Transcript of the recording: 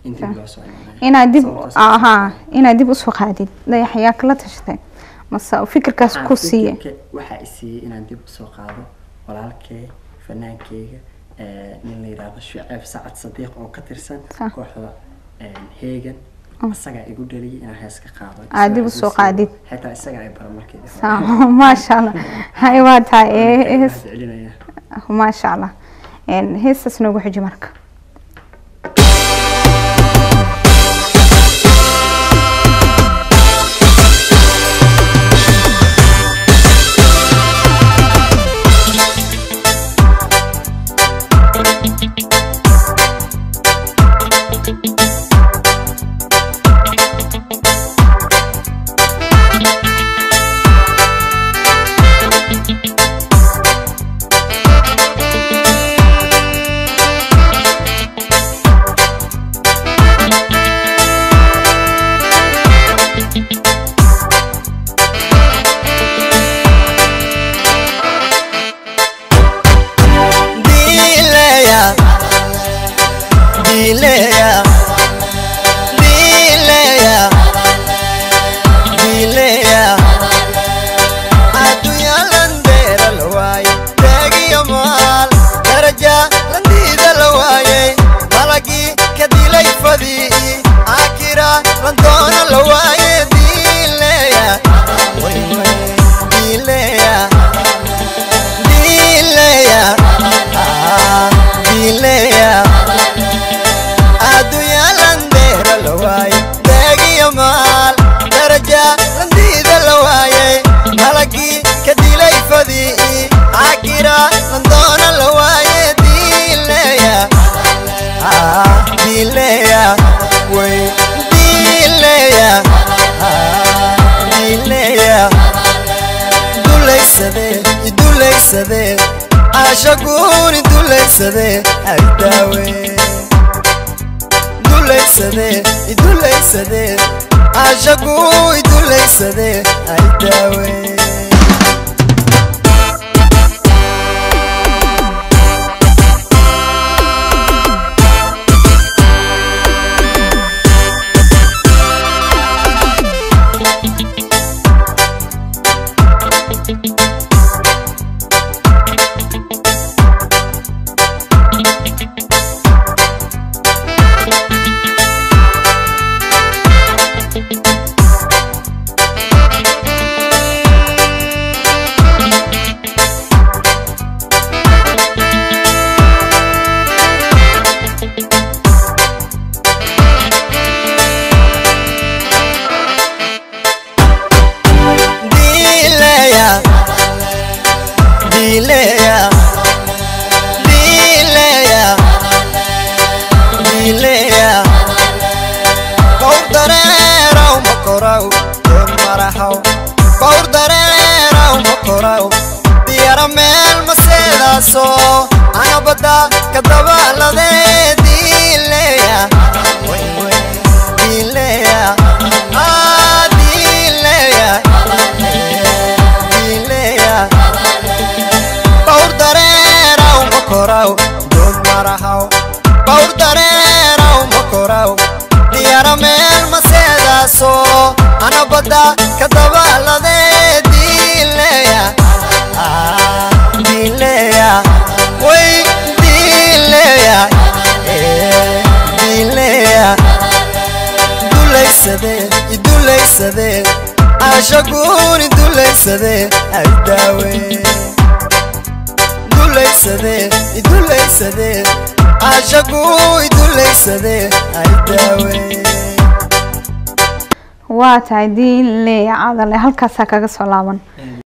in dib loo soo imaanayo inaad dib Sababtaas- ahaa inaad dib usoo qaadid dayax ayaa kala tashatay mase fikirkaas Waxaan ku siiye fikirka- waxaa i siiyey inaan dib usoo qaado walaalkay fanaankeyga eh, nin la yidhaahdo shuceeb sacad sadiiq oo ka tirsan Ah. kooxda heegan isagaa igu dhaliyay inaan hees ka qaado Aad dib usoo qaadid. xitaa isagaa ay bara markeedii hore. Saa- maasha allah hay waa tahay ee, Waan hees mahadcelinaya. maasha allah Een, heestaas noogu xiji marka Dileya, dileya, dileya, dileya. Adunya landera lawaaye, deegiyo maal, daraja landiida lawaaye, malagii ka dilay fadii, akira landoona lawaaye, dileya, way way, dileya, dileya. dileya addunya landeera la waaye deegiyo maal daraja landiida la waaye malagii ka dilay fadii akira landoona la waaye dileya dileya way dileya dileya dulaysadee idulaysadee caashaguuni dulaysadee agdaawe dulaysadee idulaysadee caashaguu idulaysadee agdaawe dileya dileya dileya dileya bawr dareeraw ma koraw doon maraxaw bawr dareeraw ma koraw diyara meel maseedaaso ana badda ka dabaaladee dileya way way dileya ah dileya dileya bawr dareeraw ma koraw doon maraxaw bawr dareeraw ma koraw diyara meel maseedaaso ana badda ka dabaaladee dileya Ah, dileya way dileya Eh, dileya dulaysadee idulaysadee caashaguuni dulaysadee agdaawe dulaysadee idulaysadee caashaguu idulaysadee agdaawe waa tahay diin leeya cadale halkaasaa kaga soo laaban